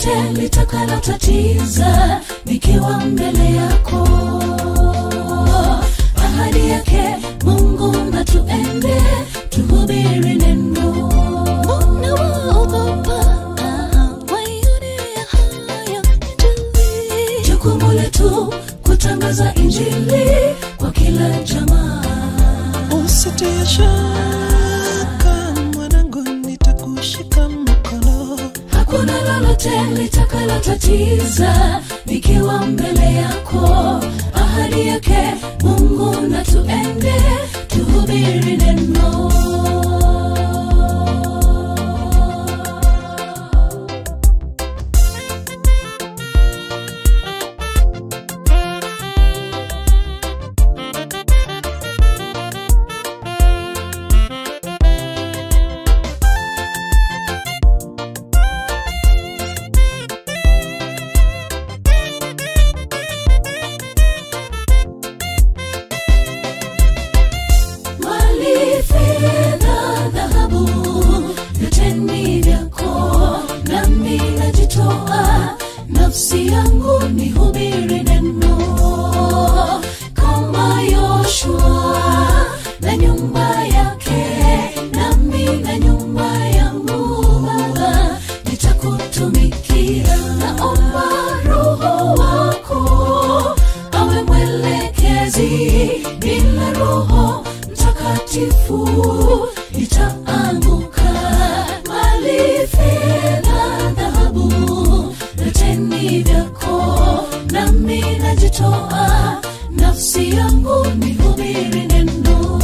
lolote litakalotatiza nikiwa mbele yako ahadi yake mungu na tuende tuhubiri neno nawaogopa waione haya injili jukumu letu kutangaza injili kwa kila jamaa usitie shaka mwanangu nitakushika mkono hakuna lolote litakalotatiza nikiwa mbele yako ahadi yake mungu na tuende tuhubiri neno mali fedha dhahabu vyote ni vyako nami najitoa nafsi yangu ni hubiri neno kama yoshua na nyumba yake nami na nyumba yangu baba nitakutumikia naomba roho wako awe mwelekezi bila roho mtakatifu nitaanguka mali fedha dhahabu vyote ni vyako nami najitoa nafsi yangu ni hubiri neno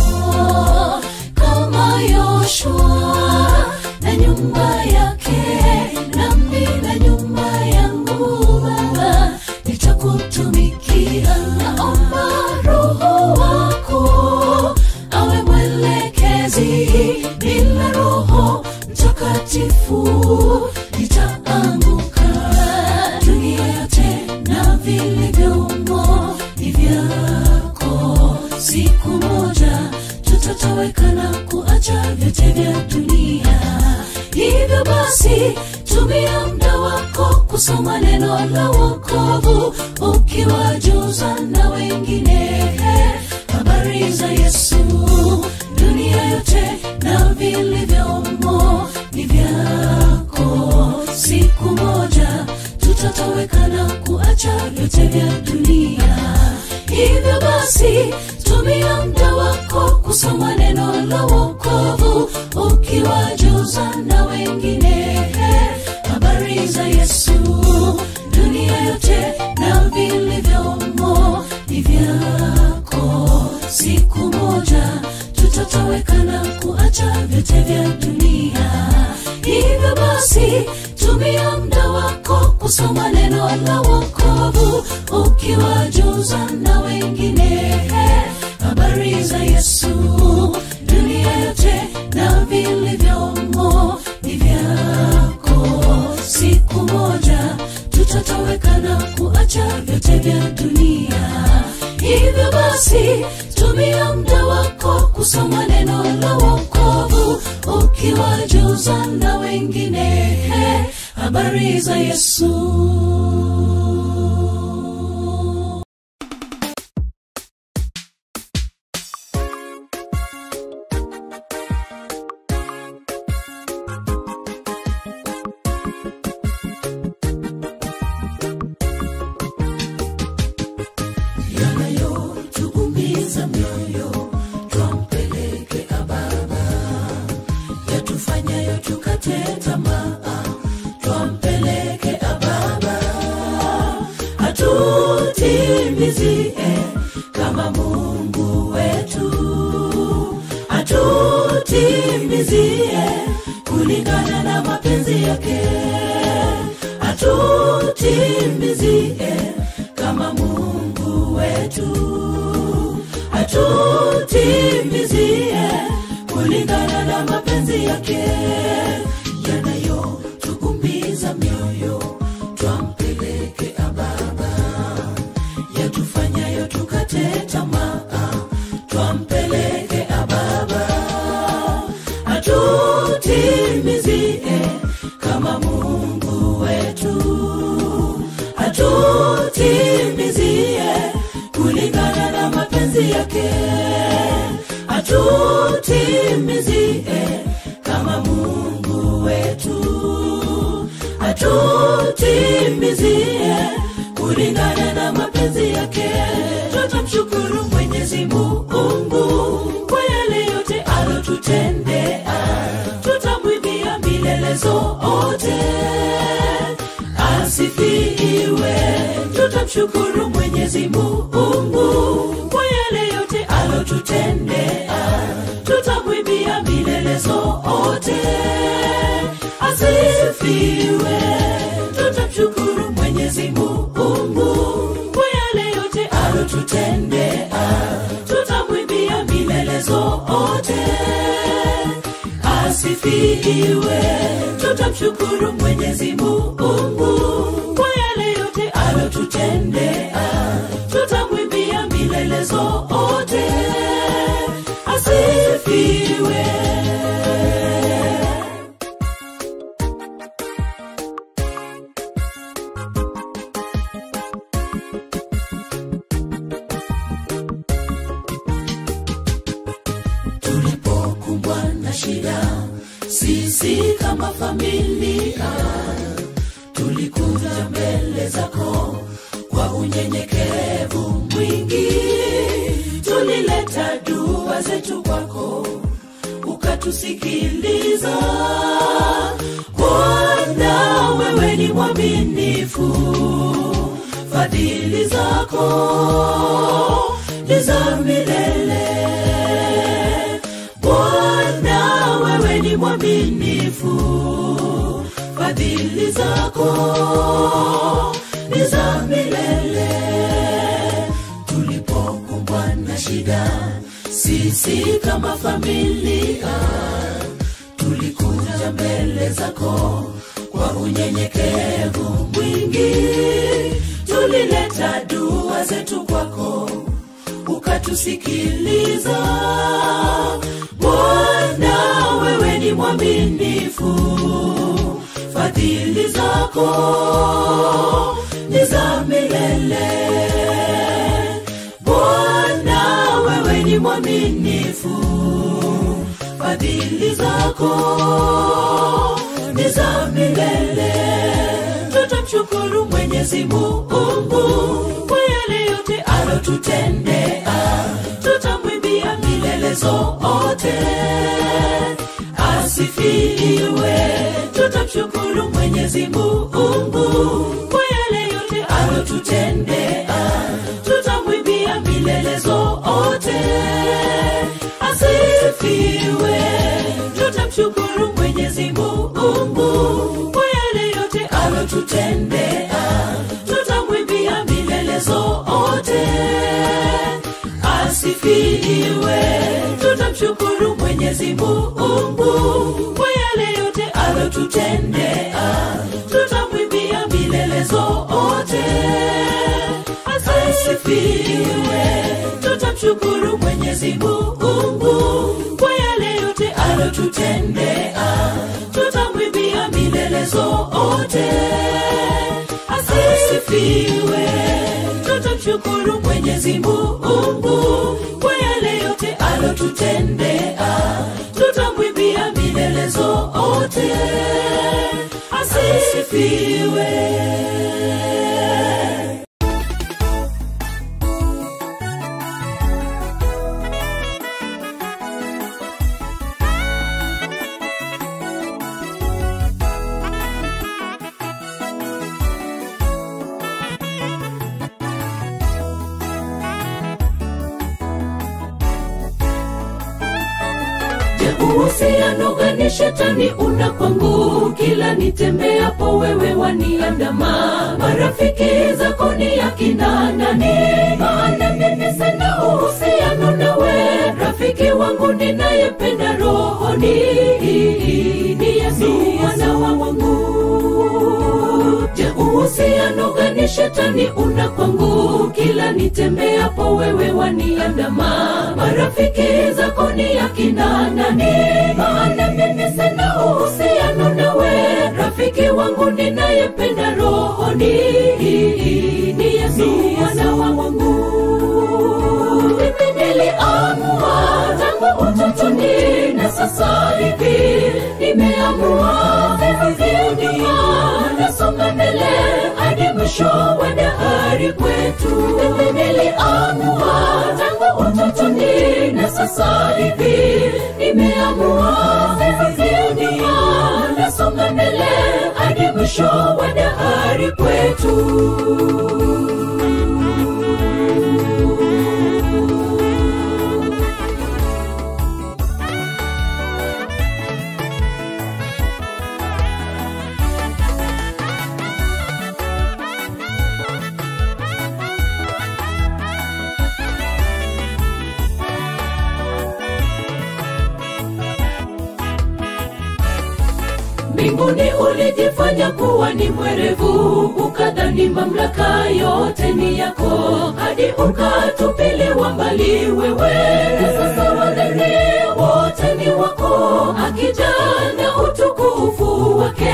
kama yoshua na nyumba yake nami na nyumba yangu baba nitakutumikia naomba roho wako awe mwelekezi bila roho mtakatifu nitaanguka dunia yote na vilivyomo ni vyako siku moja tutatoweka na kuacha vyote vya dunia hivyo basi tumia muda wako kusoma neno la wokovu ukiwajuza na wengine habari za yesu dunia yote na vilivyomo ni vyako siku moja tutatoweka na kuacha vyote vya dunia hivyo basi tumia muda wako kusoma neno la wokovu ukiwajuza na wengine habari za yesu dunia yote na vilivyomo ni vyako siku moja tutatoweka na kuacha vyote vya dunia hivyo basi tumia muda wako kusoma neno la wokovu ukiwajuza na wengine habari za yesu dunia yote na vilivyomo ni vyako siku moja tutatoweka na kuacha vyote vya dunia hivyo basi tumia muda wako kusoma neno la wokovu ukiwajuza na wengine habari za yesu yanayotuumiza mioyo twampeleke ababa yatufanyayo tukate tamaa twampeleke ababa atutimizie kama mungu wetu atutimizie kulingana na mapenzi yake atutimizie kama mungu wetu atutimizie kulingana na mapenzi yake yanayotuumiza mioyo twampeleke ababa yatufanyayo tukate tamaa twampeleke ababa atutimizie kama mungu wetu mapenzi yake atutimizie kama mungu wetu atutimizie kulingana na mapenzi yake tutamshukuru mwenyezi mungu kwa yale yote alotutendea tutamwimbia milele zote asifiwe tutamshukuru mwenyezi mungu kwa yale yote alotutendea tutamwimbia milele zote asifiwe tutamshukuru mwenyezi mungu kwa yale yote alotutendea tutamwimbia milele zote asifiwe tutamshukuru mwenyezi mungu kwa yale yote alotutendea tutamwimbia milele zote asifiwe tulipokumbwa na shida sisi kama familia tulikuja mbele zako kwa unyenyekevu mwingi tulileta dua zetu kwako ukatusikiliza bwana wewe ni mwaminifu fadhili zako ni za milele bwana wewe ni mwaminifu fadhili zako ni za milele tulipokumbwa na shida sisi kama familia tulikuja mbele zako kwa unyenyekevu mwingi tulileta dua zetu kwako ukatusikiliza bwana wewe ni mwaminifu fadhili zako ni za milele bwana wewe ni mwaminifu fadhili zako ni za milele tutamshukuru mwenyezi mungu kwa yale yote alotutendea tutamwimbia milele zote asifiwe tutamshukuru mwenyezi mungu kwa yale yote alotutendea tutamwimbia milele zote asifiwe tutamshukuru mwenyezi mungu kwa yale yote alotutendea tutamwimbia milele zote asifiwe tutamshukuru mwenyezi mungu kwa yale yote alotutendea tutamwimbia milele zote asifiwe tutamshukuru mwenyezi mungu kwa yale yote alotutendea tutamwimbia milele zote asifiwe tutamshukuru mwenyezi mungu kwa yale yote alotutendea tutamwimbia milele zote asifiwe Je, uhusiano gani shetani una kwangu kila nitembeapo wewe waniandama marafiki zako ni akina nani maana mimi sina uhusiano nawe rafiki wangu ninayependa rohoni ni yesu mwana wa mungu je uhusiano gani shetani una kwangu kila nitembeapo wewe waniandama marafiki zako ni akina nani maana mimi sina uhusiano nawe rafiki wangu ninayependa rohoni ni yesu mwana wa mungu mimi nimeamua sisizidi nasonga mbele hadi mwisho wa dahari kwetu niliamua tangu utotoni na sasa hivi nimeamua sisizidi nasonga mbele hadi mwisho wa dahari kwetu mbinguni ulijifanya kuwa ni mwerevu ukadhani mamlaka yote ni yako hadi ukatupiliwa mbali wewe na sasa wadhani wote ni wako akija na utukufu wake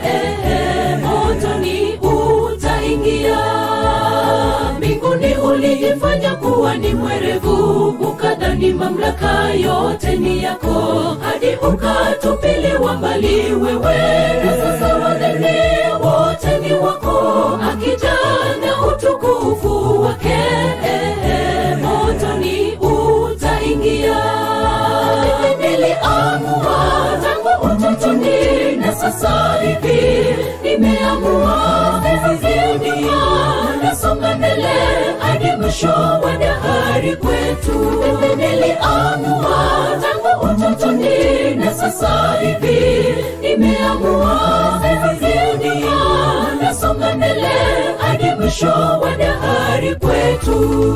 motoni utaingia mbinguni ulijifanya kuwa ni mwerevu ukadhani mamlaka yote ni yako hadi ukatupiliwa mbali wewe na sasa wadhani wote ni wako akija na utukufu wake motoni utaingia niliamua tangu utotoni na sasa hivi nimeamua sisizidi nasonga mbele hadi mwisho wa dahari kwetu niliamua tangu utotoni na sasa hivi nimeamua sisizidi nasonga mbele hadi mwisho wa dahari kwetu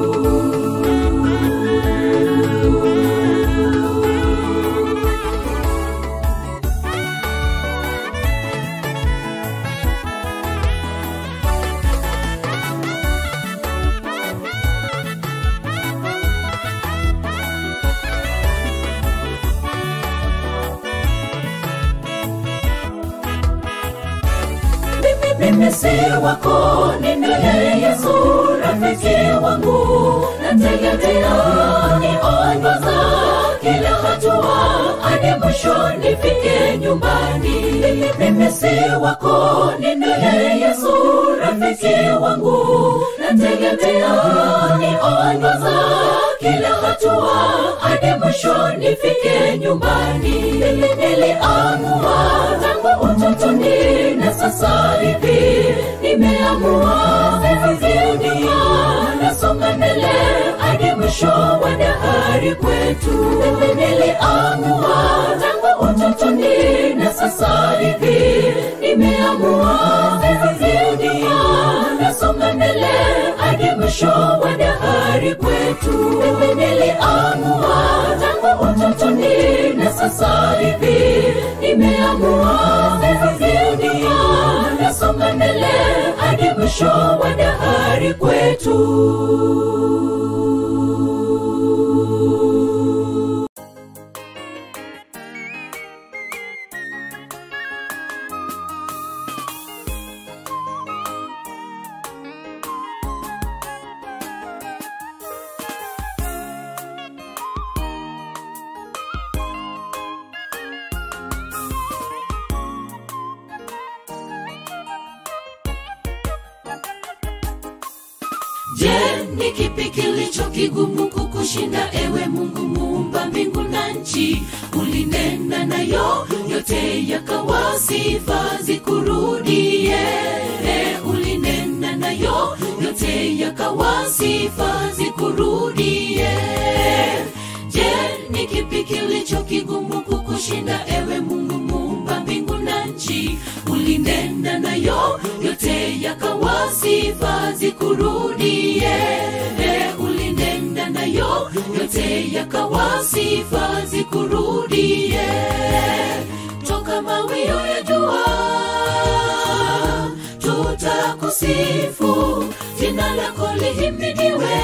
mimi si wako ninaye yesu rafiki wangu nategemea niongoza kila hatua hadi mwisho nifike nyumbani mimi si wako ninaye yesu rafiki wangu nategemea niongoza kila hatua hadi mwisho nifike nyumbani niliamua tangu utotoni na sasa hivi nimeamua sisizidi nasonga mbele hadi mwisho wa dahari kwetu niliamua tangu utotoni na sasa hivi nimeamua sisizidi nasonga mbele hadi mwisho wa dahari kwetu niliamua tangu utotoni na sasa hivi nimeamua sisizidi nasonga mbele hadi mwisho wa dahari kwetu je ni kipi kilicho kigumu kukushinda ewe mungu muumba mbingu na nchi ulinena nayo yote yakawa sifa zikurudie ulinena nayo yote yakawa sifa zikurudie je ni kipi kilicho kigumu kukushinda ewe mungu muumba mbingu na nchi ulinena nayo yote yakawa sifa zikurudie ulinena nayo yote yakawa sifa zikurudie toka mawio ya jua tutakusifu jina lako lihimidiwe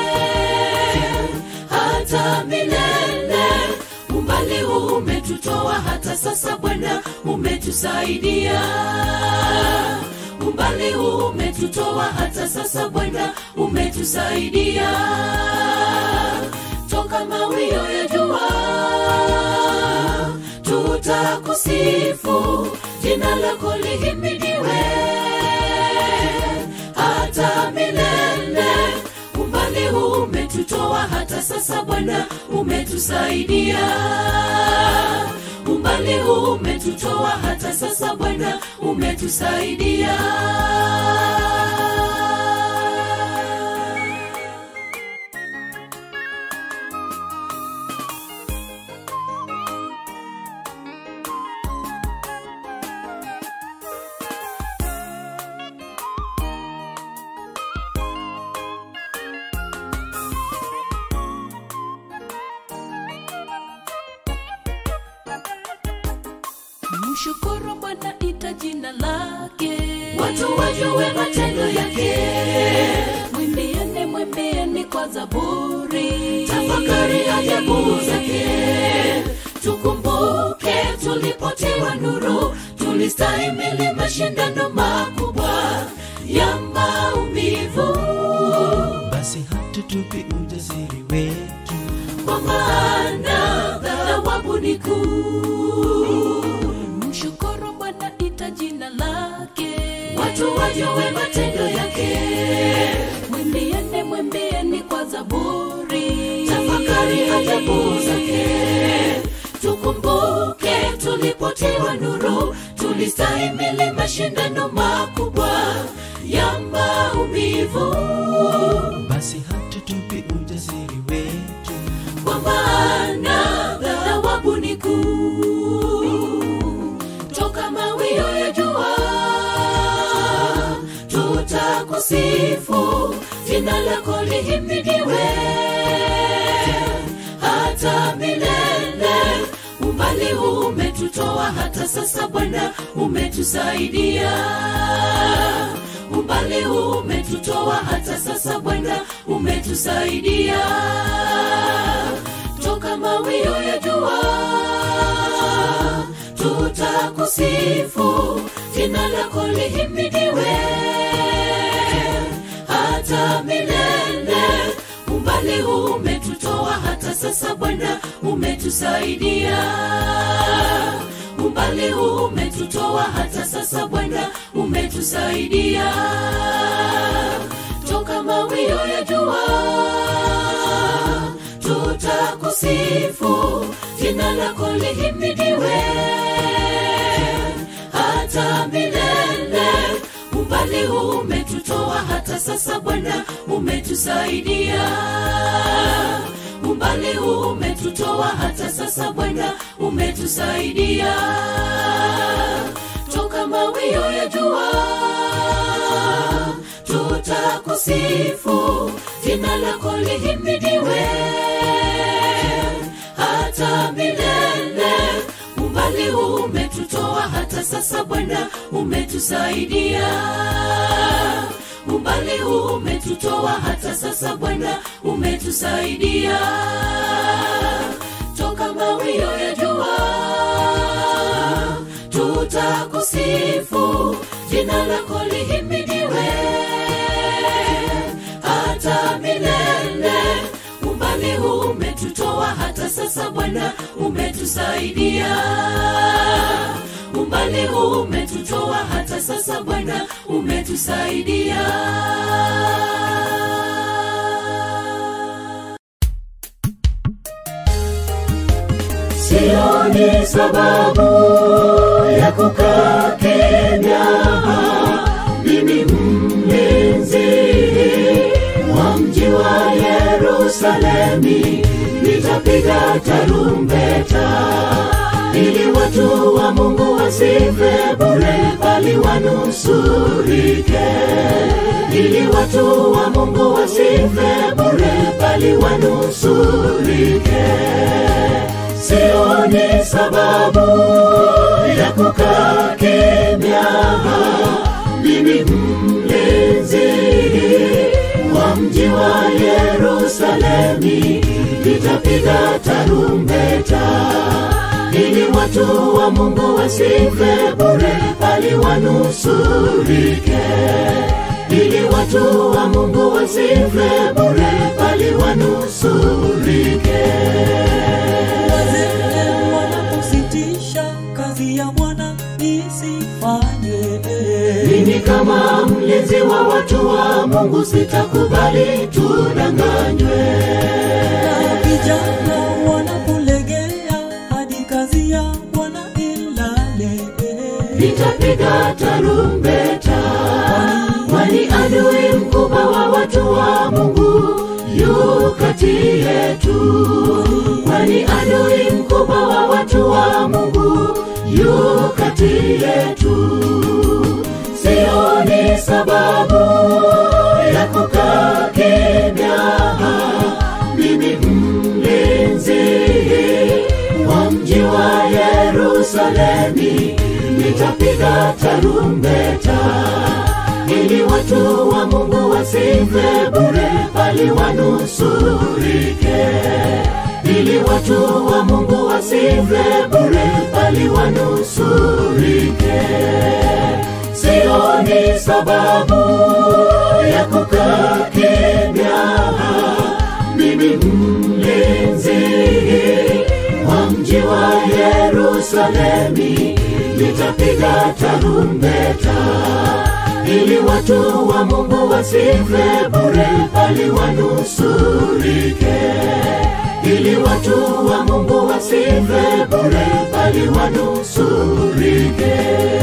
hata milele umbali umetutoa hata sasa bwana umetusaidia umbali umetutoa hata sasa bwana umetusaidia toka mawio ya jua tutakusifu jina lako lihimidiwe hata milele umbali huu umetutoa hata sasa bwana umetusaidia umbali huu umetutoa hata sasa bwana umetusaidia mshukuru bwana ita jina lake watu wajue matendo yake mwimbieni mwimbieni kwa zaburi tafakari ajabu zake tukumbuke tulipotiwa nuru tulistahimili mashindano makubwa ya maumivu basi hatutupi ujasiri wetu kwa maana thawabu ni kuu mshukuru bwana ita jina lake watu wajue matendo yake mwimbieni mwimbieni kwa zaburi tafakari ajabu zake tukumbuke tulipotiwa nuru tulistahimili mashindano makubwa ya maumivu basi hatutupi ujasiri wetu kwa maana thawabu ni kuu toka mawio ya jua tutakusifu jina lako lihimidiwe hata milele umbali huu umetutoa hata sasa bwana umetusaidia umbali huu umetutoa hata sasa bwana umetusaidia toka mawio ya jua tutakusifu jina lako lihimidiwe hata milele umbali huu umetutoa hata sasa bwana umetusaidia umbali huu umetutoa hata sasa bwana umetusaidia toka mawio ya jua tutakusifu jina lako lihimidiwe hata milele umbali huu umetutoa hata sasa bwana umetusaidia umbali huu umetutoa hata sasa bwana umetusaidia toka mawio ya jua tutakusifu jina lako lihimidiwe hata milele umbali huu umetutoa hata sasa bwana umetusaidia umbali huu umetutoa hata sasa bwana umetusaidia toka mawio ya jua tutakusifu jina lako lihimidiwe hata milele umbali huu umetutoa hata sasa bwana umetusaidia umbali huu umetutoa hata sasa bwana umetusaidia sioni sababu ya kukaa kimya mimi mlinzi wa mji wa yerusalemi nitapiga tarumbeta ili watu wa mungu wasife bure bali wanusurike ili watu wa mungu wasife bure bali wanusurike sioni sababu ya kukaa kimya mimi mlinzi wa mji wa yerusalemi nitapiga tarumbeta ili watu wa mungu wasife bure bali wanusurike ili watu wa mungu wasife bure bali wanusurike wazee wanapositisha Bwana isifanywe. mimi kama mlinzi wa watu wa mungu sitakubali tudanganywe Na vijana wanapolegea hadi kazi ya Bwana ilale. nitapiga tarumbeta kwani adui mkubwa wa watu wa mungu yu kati yetu kwani adui mkubwa wa watu wa mungu yu kati yetu sioni sababu ya kukaa kimya mimi mlinzi wa mji wa yerusalemi nitapiga tarumbeta ili watu wa mungu wasife bure bali wanusurike ili watu wa mungu wasife bure bali wanusurike sioni sababu ya kukaa kimya mimi mlinzi wa mji wa yerusalemi nitapiga tarumbeta ili watu wa mungu wasife bure bali wanusurike ili watu wa mungu wasife bure bali wanusurike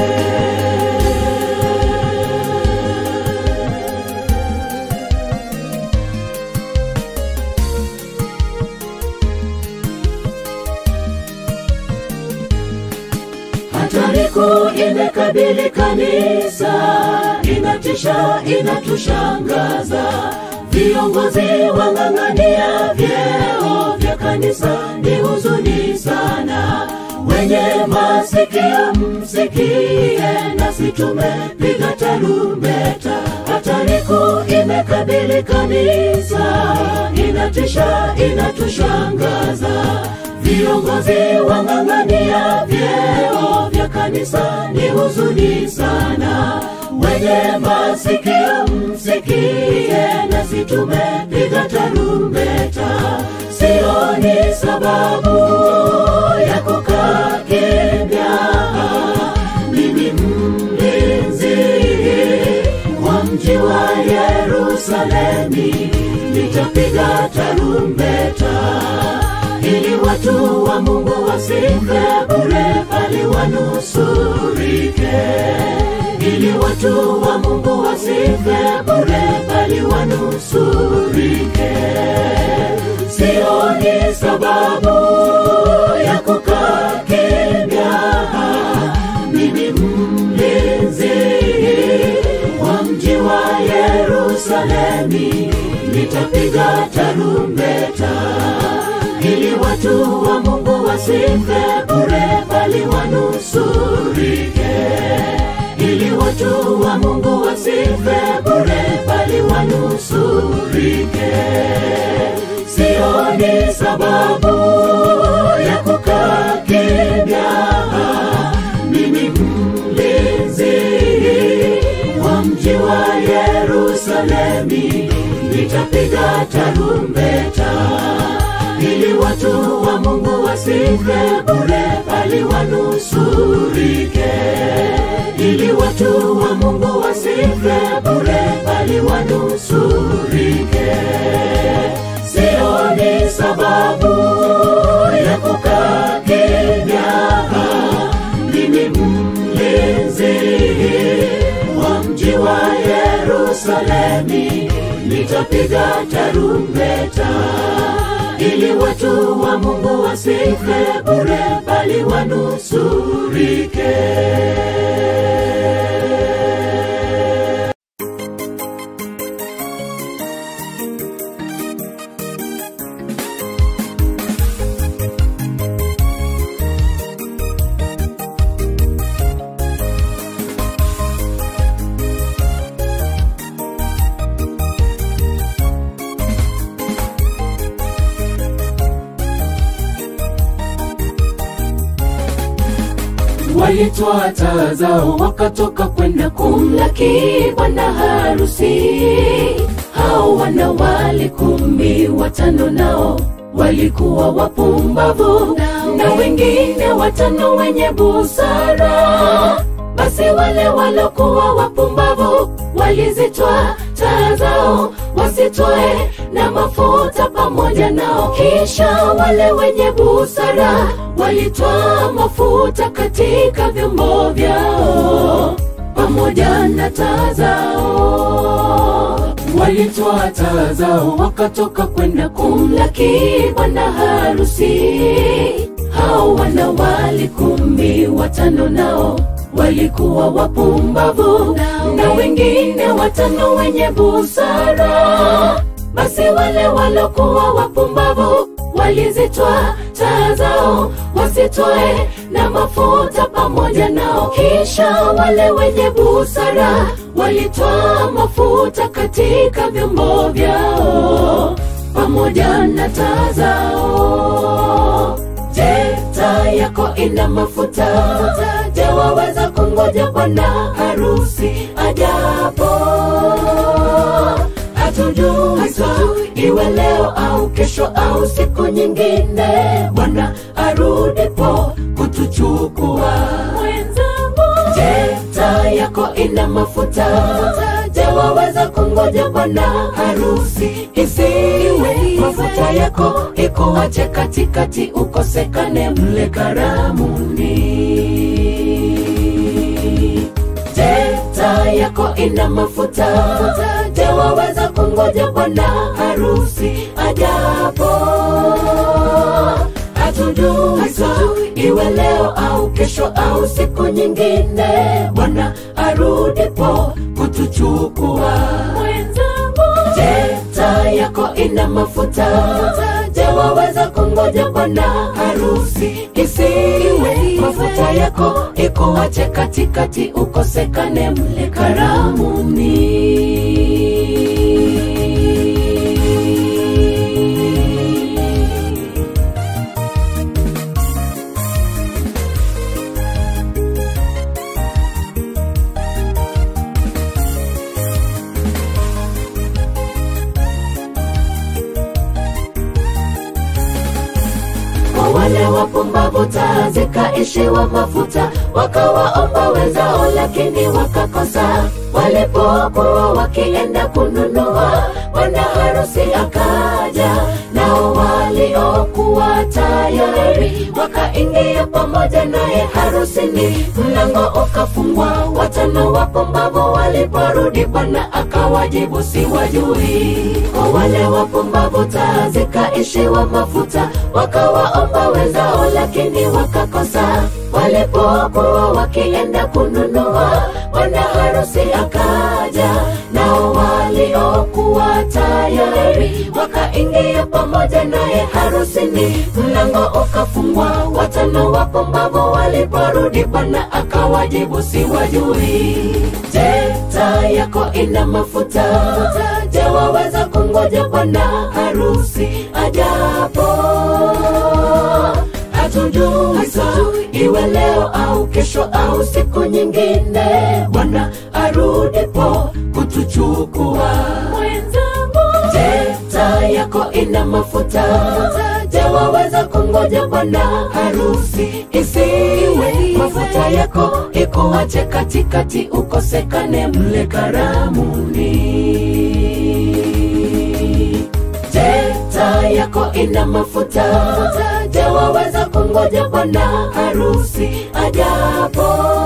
hatari kuu imekabili kanisa inatisha inatushangaza viongozi wang'ang'ania vyeo vya kanisa ni huzuni sana wenye masikio msikie nasi tumepiga tarumbeta hatari kuu imekabili kanisa inatisha inatushangaza viongozi wang'ang'ania vyeo vya kanisa ni huzuni sana wenye masikio msikie nasi tumepiga tarumbeta sioni sababu ya kukaa kimya mimi mlinzi wa mji wa yerusalemi nitapiga tarumbeta ili watu wa mungu wasife bure bali wanusurike ili watu wa mungu wasife bure bali wanusurike sioni sababu ya kukaa kimya mimi mlinzi wa mji wa yerusalemi nitapiga tarumbeta ili watu wa mungu wasife bure bali wanusurike ili watu wa mungu wasife bure bali wanusurike sioni sababu ya kukaa kimya mimi mlinzi wa mji wa yerusalemi nitapiga tarumbeta ili watu wa mungu wasife bure bali wanusurike ili watu wa mungu wasife bure bali wanusurike sioni sababu ya kukaa kimya mimi mlinzi wa mji wa yerusalemi nitapiga tarumbeta ili watu wa mungu wasife bure bali wanusurike walitwaa taa zao wakatoka kwenda kumlaki bwana harusi hao wana wale kumi watano nao walikuwa wapumbavu na wengine watano wenye busara basi wale walokuwa wapumbavu walizitwa taa zao wasitwae na mafuta pamoja nao kisha wale wenye busara walitwaa mafuta katika vyombo vyao pamoja na taa zao walitoa taa zao wakatoka kwenda kumlaki bwana harusi hao wanawali kumi watano nao walikuwa wapumbavu na wengine watano wenye busara basi wale walokuwa wapumbavu walizitwa taa zao wasitwae na mafuta pamoja nao kisha wale wenye busara walitwaa mafuta katika vyombo vyao pamoja na taa zao je taa yako ina mafuta je waweza kungoja bwana harusi ajapo hatujui iwe leo au kesho au siku nyingine bwana arudipo kutuchukua je taa yako ina mafuta je waweza kungoja bwana harusi isiwe mafuta yako ikuache katikati ukosekane mle karamuni je taa yako ina mafuta je waweza kungoja bwana harusi ajapo hatujui iwe leo au kesho au siku nyingine bwana arudipo kutuchukua je taa yako ina mafuta je waweza kungoja bwana harusi isiwe mafuta yako ikuache katikati ukosekane mle karamuni kwa wale wapumbavu taa zikaishiwa mafuta wakawaomba wenzao lakini wakakosa walipokuwa wakienda kununua bwana harusi akaja nao waliokuwa tayari wakaingia pamoja naye harusini mlango ukafungwa watano wapumbavu waliporudi bwana akawajibu siwajui kwa wale wapumbavu taa zikaishiwa mafuta wakawaomba wenzao lakini wakakosa walipokuwa wakienda kununua bwana harusi akaja nao waliokuwa tayari wakaingia pamoja naye harusini mlango ukafungwa watano wapumbavu waliporudi bwana akawajibu siwajui je taa yako ina mafuta je waweza kungoja bwana harusi ajapo hatujui iwe leo au kesho au siku nyingine bwana arudipo kutuchukua je taa yako ina mafuta je waweza kungoja bwana harusi isiwe mafuta yako ikuache katikati ukosekane mle karamuni je taa yako ina mafuta je waweza kungoja bwana harusi ajapo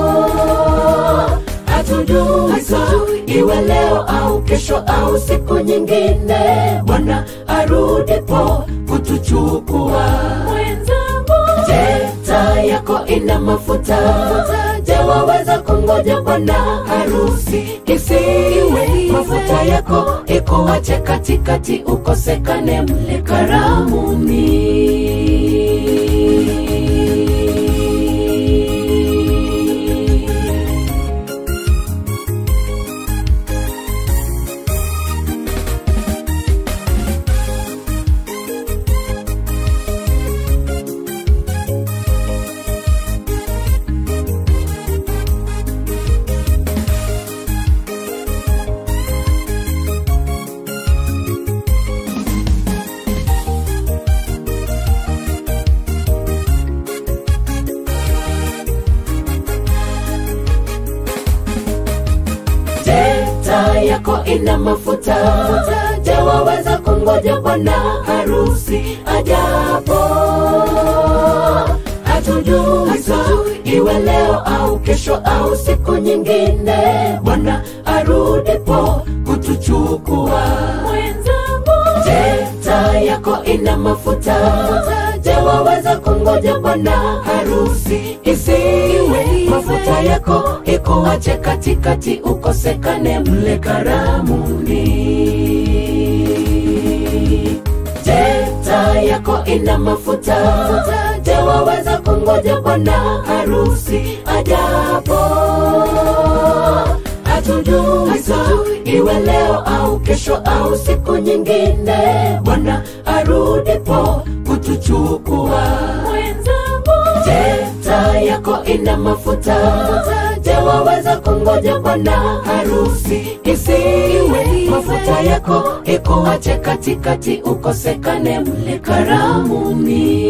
hatujui iwe leo au kesho au siku nyingine bwana arudipo kutuchukua je taa yako ina mafuta je waweza kungoja bwana harusi isiwe mafuta yako ikuache katikati ukosekane mle karamuni yako ina mafuta je waweza kungoja bwana harusi ajapo hatujui saa iwe leo au kesho au siku nyingine bwana arudipo kutuchukua mwenzangu je taa yako ina mafuta je waweza kungoja bwana harusi isiwe mafuta yako ikuache katikati ukosekane mle karamuni je taa yako ina mafuta je waweza kungoja bwana harusi ajapo hatujui saa iwe leo au kesho au siku nyingine bwana arudipo kutuchukua mwenzangu je taa yako ina mafuta je waweza kungoja bwana harusi isiwe mafuta yako ikuache katikati ukosekane mle karamuni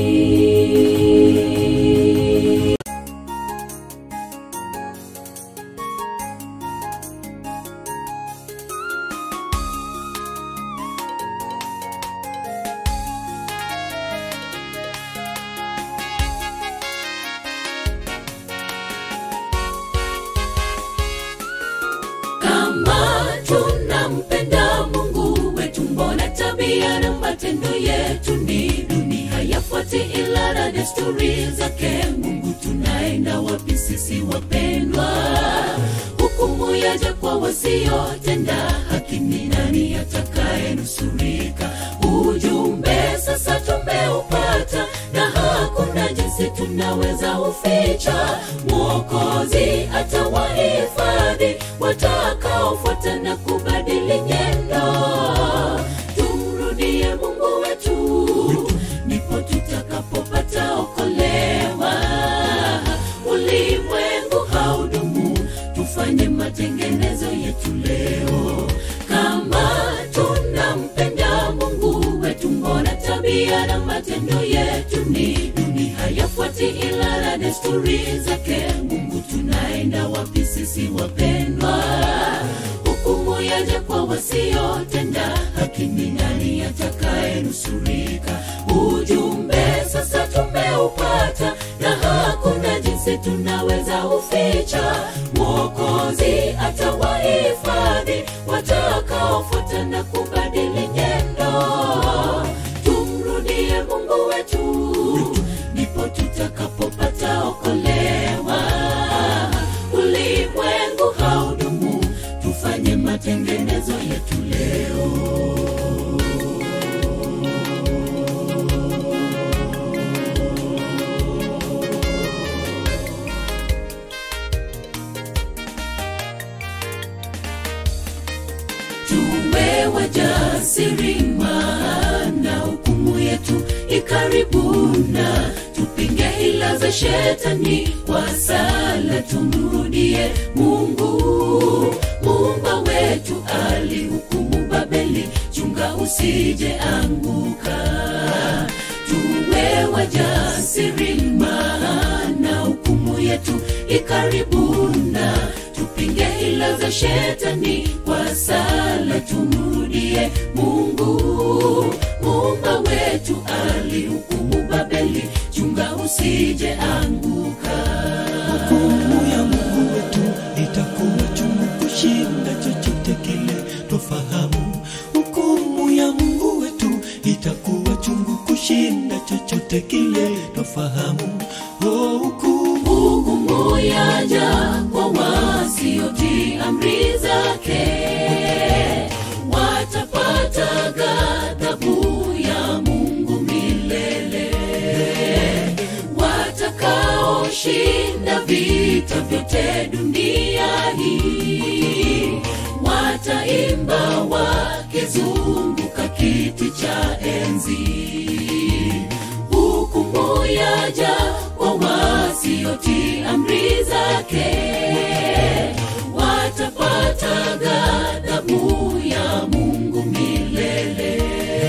kama tunampenda mungu wetu mbona tabia na matendo yetu ni duni hayafuati ila na desturi zake mungu tunaenda wapi sisi wapendwa hukumu yaja kwa wasiotenda haki ni nani atakayenusurika ujumbe sasa tumeupata na hakuna jinsi tunaweza uficha mwokozi atawahifadhi watakaofuata na kubadili nyendo tumrudie mungu wetu ndipo tutakapopata okolewa ulimwengu haudumu tufanye matengenezo yetu leo kama tunampenda mungu wetu mbona tabia na matendo yetu ni duni hayafuati ila na desturi zake mungu tunaenda wapi sisi wapendwa hukumu yaja kwa wasiotenda haki ni nani atakayenusurika ujumbe sasa tumeupata na hakuna jinsi tunaweza uficha mwokozi atawahifadhi watakaofuata na kubadili nyendo tumrudie mungu wetu ndipo tutakapopata okolewa ulimwengu haudumu tufanye matengenezo yetu leo tuwe wajasiri maana hukumu yetu ikaribuna tupinge hila za shetani kwa sala tumrudie mungu muumba wetu alihukumu babeli chunga usije anguka tuwe wajasiri maana hukumu yetu ikaribuna tupinge hila za shetani kwa sala tumrudie mungu muumba wetu alihukumu babeli chunga usije anguka hukumu ya mungu wetu itakuwa chungu kushinda chochote kile tofahamu hukumu ya mungu wetu itakuwa chungu kushinda chochote kile tofahamu oh, hukumu hukumu yaja kwa wasiotii amri zake watapata ghadhabu ya mungu milele watakaoshinda vita vyote dunia hii wataimba wakizunguka kiti cha enzi hukumu yaja kwa wasiotii amri zake watapata ghadhabu ya mungu milele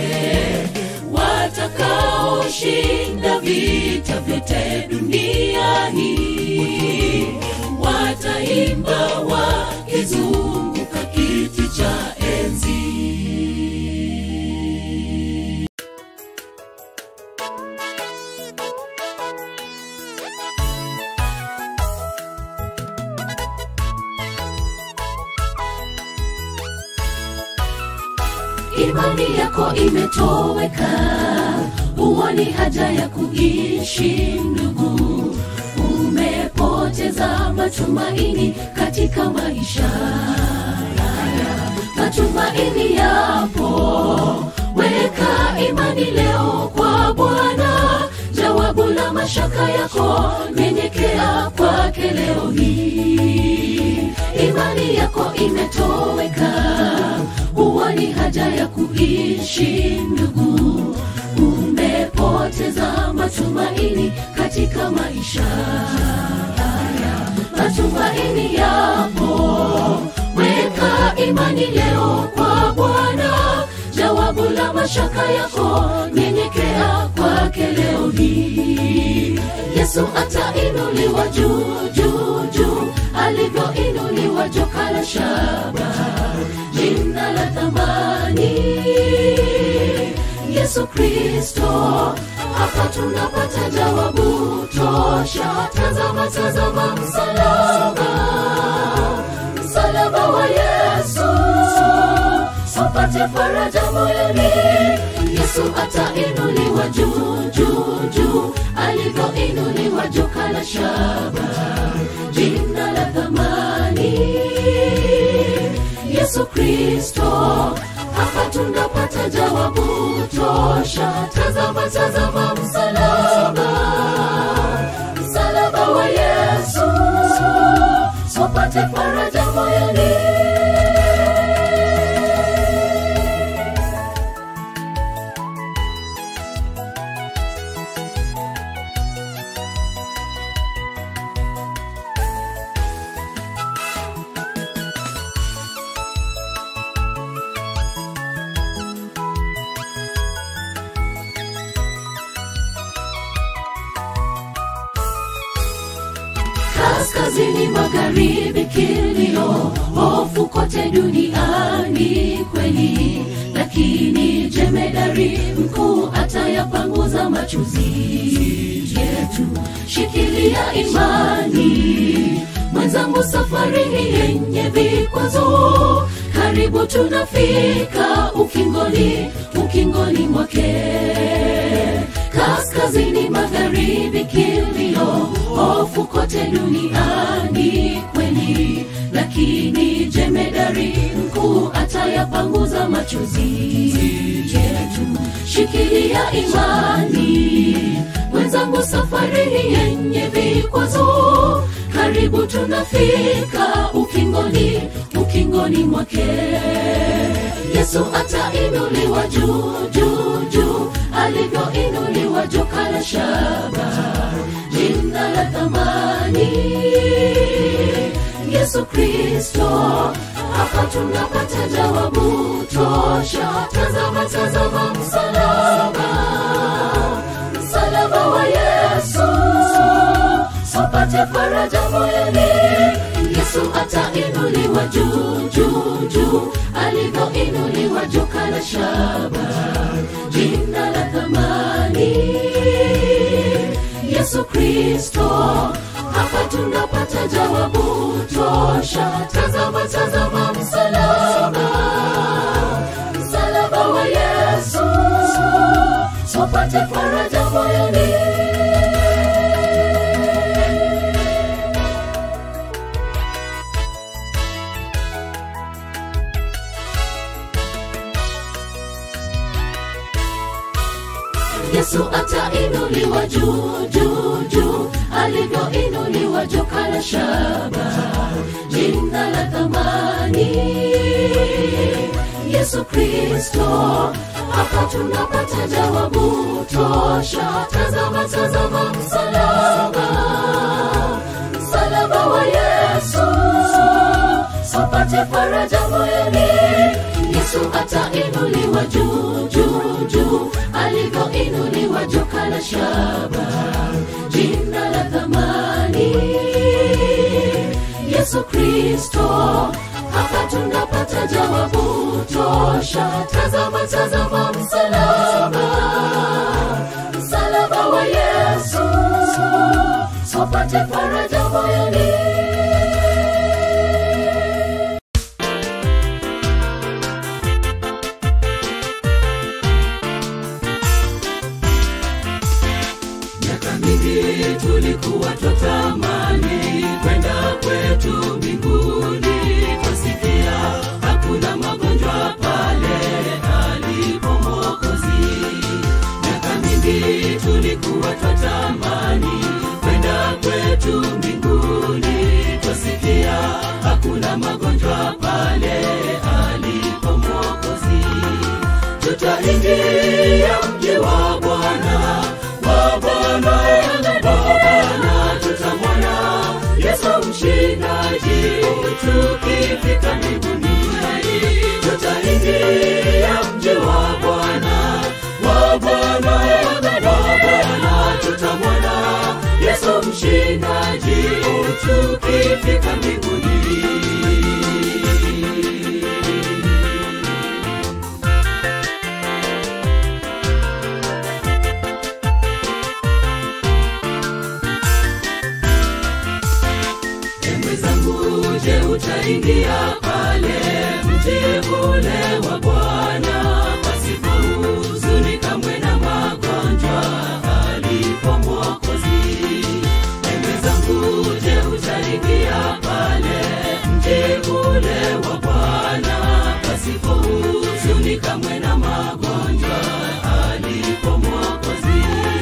watakaoshinda vita vyote dunia hii wataimba wakizunguka kiti imani yako imetoweka huoni haja ya kuishi ndugu umepoteza matumaini katika maisha haya matumaini yapo weka imani leo kwa bwana jawabu la mashaka yako nyenyekea kwake leo hii imani yako imetoweka huoni haja ya kuishi ndugu umepoteza matumaini katika maisha haya matumaini yapo weka imani leo kwa bwana jawabu la mashaka yako nyenyekea kwake leo hii yesu atainuliwa juu juu juu alivyoinuliwa joka la shaba jina la thamani yesu kristo hapa tunapata jawabu tosha tazama tazama msalaba msalaba wa yesu upate faraja moyoni yesu atainuliwa juu juu juu alivyoinuliwa joka la shaba jina la thamani yesu kristo hapa tunapata jawabu tosha tazama tazama msalaba msalaba wa yesu upate faraja moyoni kaskazini magharibi kilio hofu kote duniani kweli lakini jemedari mkuu atayapanguza machuzi yetu shikilia imani mwenzangu safari hii yenye vikwazo karibu tunafika ukingoni ukingoni mwake kaskazini magharibi kilio hofu kote duniani kweli lakini jemedari mkuu atayapanguza machozi yetu shikilia imani mwenzangu safari hii yenye vikwazo karibu tunafika ukingoni ukingoni mwake yesu atainuliwa juu juu juu alivyoinuliwa joka la shaba jina la thamani yesu kristo hapa tunapata jawabu tosha tazama tazama msalaba msalaba wa yesu sopate faraja moyoni yesu atainuliwa juu juu juu alivyoinuliwa joka la shaba jina la thamani yesu kristo hapa tunapata jawabu tosha tazama tazama msalaba msalaba wa yesu sopate faraja moyoni yesu atainuliwa juu juu juu alivyoinuliwa joka la shaba jina la thamani yesu kristo hapa tunapata jawabu tosha tazama tazama msalaba msalaba wa yesu sopate faraja moyoni yesu atainuliwa juu juu juu alivyoinuliwa joka la shaba jina la thamani yesu kristo hapa tunapata jawabu tosha tazama tazama msalaba msalaba wa yesu sopate faraja moyoni na magonjwa pale alipo Mwokozi. Tutaingia mji wa Bwana, wa Bwana, wa Bwana, tutamwona Yesu mshindaji tukifika mbinguni. Tutaingia mji wa Bwana, wa Bwana, wa Bwana, tutamwona Yesu mshindaji tukifika mbinguni. Ewe zangu, je, utaingia pale mji ule wa Bwana pasipo huzuni kamwe na magonjwa alipo Mwokozi? Ewe zangu, je, utaingia pale mji ule wa Bwana pasipo huzuni kamwe na magonjwa alipo Mwokozi?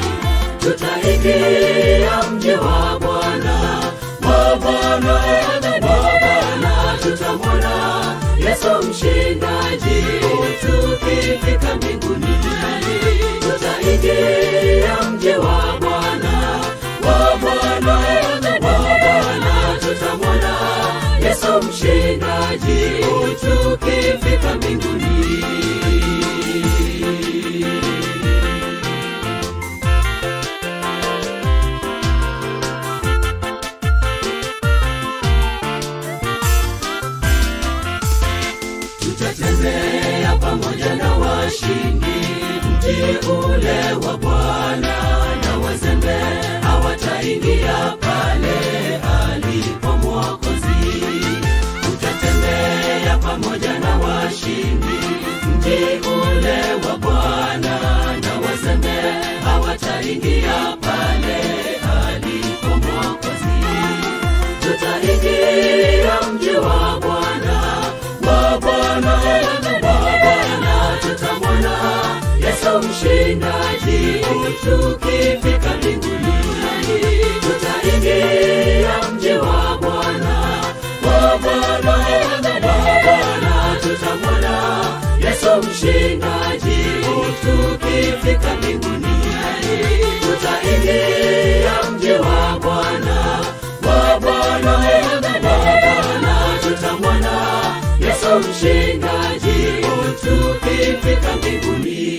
Tutaingia mji wa Bwana wa Bwana, wa Bwana, tutamwona Yesu mshindaji tukifika mbinguni. Tutaingia mji wa Bwana, wa Bwana, wa Bwana, tutamwona Yesu mshindaji tukifika mbinguni. tutatembea pamoja na washindi mji ule wa Bwana, na wazembe hawataingia pale alipo Mwokozi. Tutatembea pamoja na washindi mji ule wa Bwana, na wazembe hawataingia pale alipo Mwokozi tutaingia mji wa Bwana, wa Bwana, wa Bwana, tutamwona Yesu mshindaji tukifika mbinguni. Tutaingia mji wa Bwana, wa Bwana, wa Bwana, tutamwona Yesu mshindaji tukifika mbinguni. Tutaingia mji wa Bwana, wa Bwana, wa Bwana, tutamwona Yesu mshindaji tukifika mbinguni.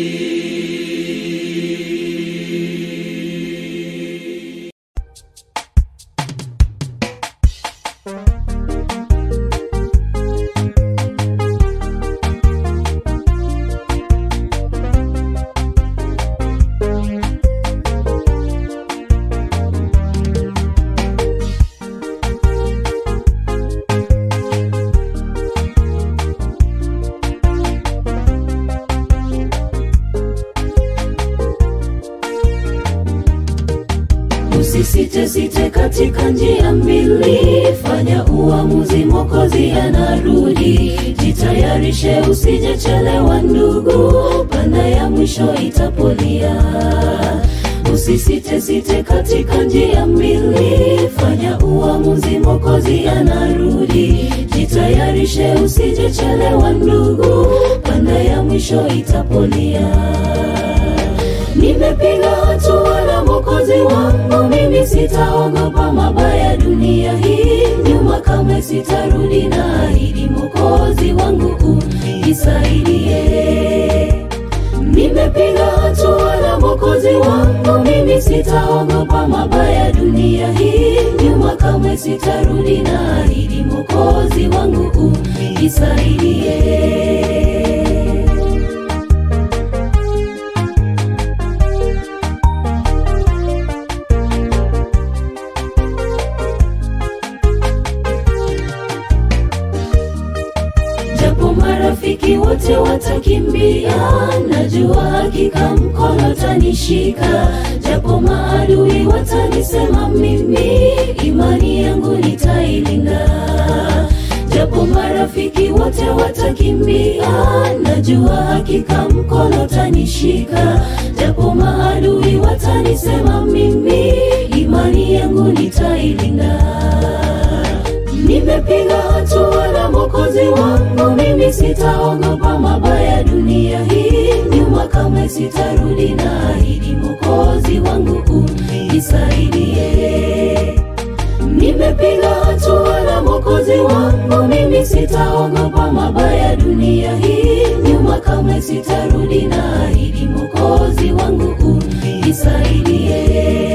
Usisite site katika njia mbili, fanya uamuzi, Mwokozi anarudi. Jitayarishe, usijechelewa ndugu, panda ya mwisho itapolia. Usisite site katika njia mbili, fanya uamuzi, Mwokozi anarudi. Jitayarishe, usijechelewa ndugu, panda ya mwisho itapolia. Nimepiga hatua na Mwokozi wangu, mimi sitaogopa mabaya dunia hii. Nyuma kamwe sitarudi, na ahidi Mwokozi wangu unisaidie. Nimepiga hatua na Mwokozi wangu, mimi sitaogopa mabaya dunia hii. Nyuma kamwe sitarudi, na ahidi Mwokozi wangu unisaidie. japo marafiki wote watakimbia, najua hakika mkono tanishika. Japo maadui watanisema mimi, imani yangu nitailinda. Japo marafiki wote watakimbia, najua hakika mkono tanishika. Japo maadui watanisema mimi, imani yangu nitailinda nimepiga hatua mwokozi wangu mimi sitaogopa mabaya dunia hii nyuma kamwe sitarudi na ahidi mwokozi wangu unisaidie nimepiga hatua na mwokozi wangu mimi sitaogopa mabaya dunia hii nyuma kamwe sitarudi na ahidi mwokozi wangu unisaidie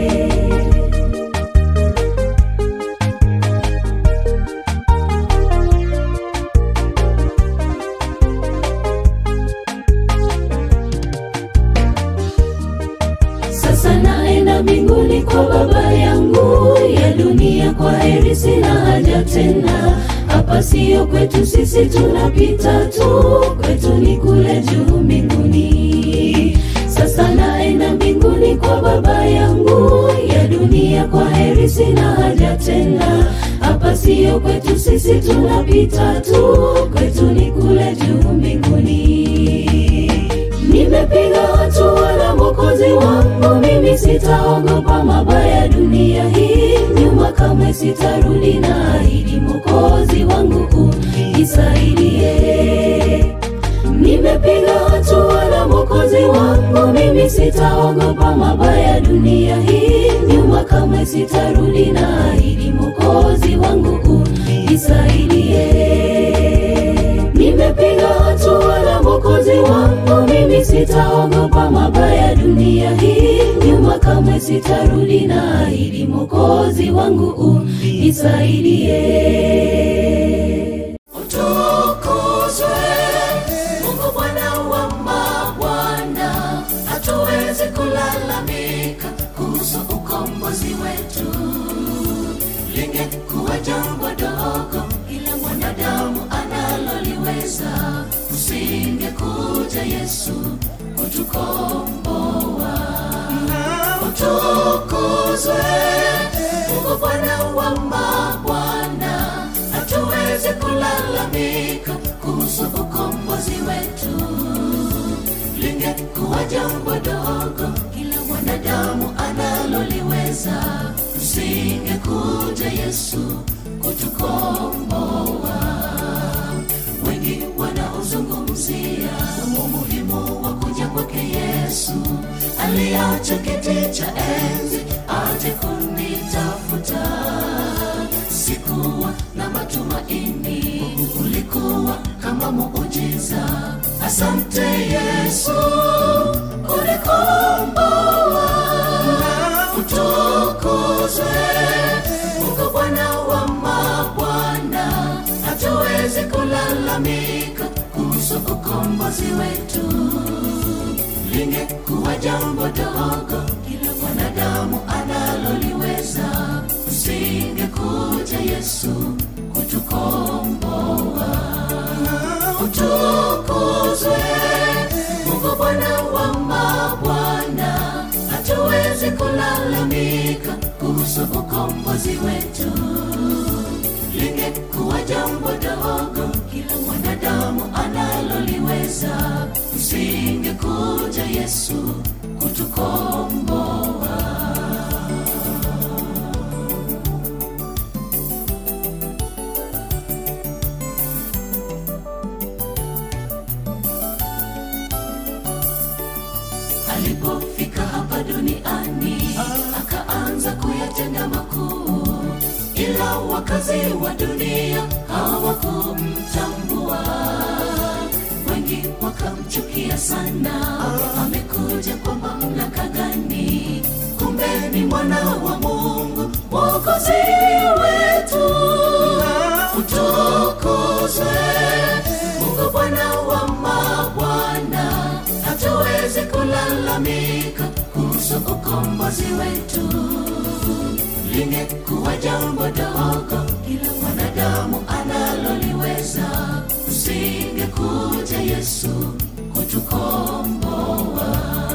sasa naenda mbinguni kwa baba yangu ya dunia kwa heri sina haja tena hapa siyo kwetu sisi tunapita tu kwetu ni kule juu mbinguni sasa naenda mbinguni kwa baba yangu ya dunia kwa heri sina haja tena hapa siyo kwetu sisi tunapita tu kwetu ni kule juu mbinguni nimepiga hatua na mwokozi wangu mimi sitaogopa mabaya dunia hii nyuma kamwe sitarudi na ahidi mwokozi wangu unisaidie nimepiga hatua na mwokozi wangu mimi sitaogopa mabaya dunia hii nyuma kamwe sitarudi na ahidi mwokozi wangu unisaidie nimepiga hatua na mwokozi wangu mimi sitaogopa mabaya dunia hii nyuma kamwe sitarudi na ahidi mwokozi wangu unisaidie utukuzwe mungu bwana wa mabwana hatuwezi kulalamika kuhusu ukombozi wetu lingekuwa jambo dogo ila mwanadamu analoliweza usingekuja yesu kutukomboa utukuzwe mungu bwana wa mabwana hatuwezi kulalamika kuhusu ukombozi wetu lingekuwa jambo dogo kila mwanadamu analoliweza usingekuja yesu kutukomboa wengi wanaozungumzia umuhimu wa kuja kwake yesu aliacha kiti cha enzi aje kunitafuta sikuwa na matumaini ulikuwa kama muujiza asante yesu ulikomboa utukuzwe mungu bwana wa mabwana hatuwezi kulalamika kuhusu ukombozi wetu lingekuwa jambo dogo kila mwanadamu analoliweza usingekuja yesu kutukomboa utukuzwe mungu bwana wa mabwana hatuwezi kulalamika kuhusu ukombozi wetu lingekuwa jambo dogo kila mwanadamu analoliweza usingekuja yesu kutukomboa alipofika hapa duniani akaanza kuyatenda makuu ila wakazi wa dunia hawakumtambua wengi wakamchukia sana amekuja kwa mamlaka gani kumbe ni mwana wa mungu mwokozi wetu utukuzwe mungu bwana wa mabwana hatuwezi kulalamika kuhusu ukombozi wetu lingekuwa jambo dogo kila mwanadamu analoliweza usingekuja yesu kutukomboa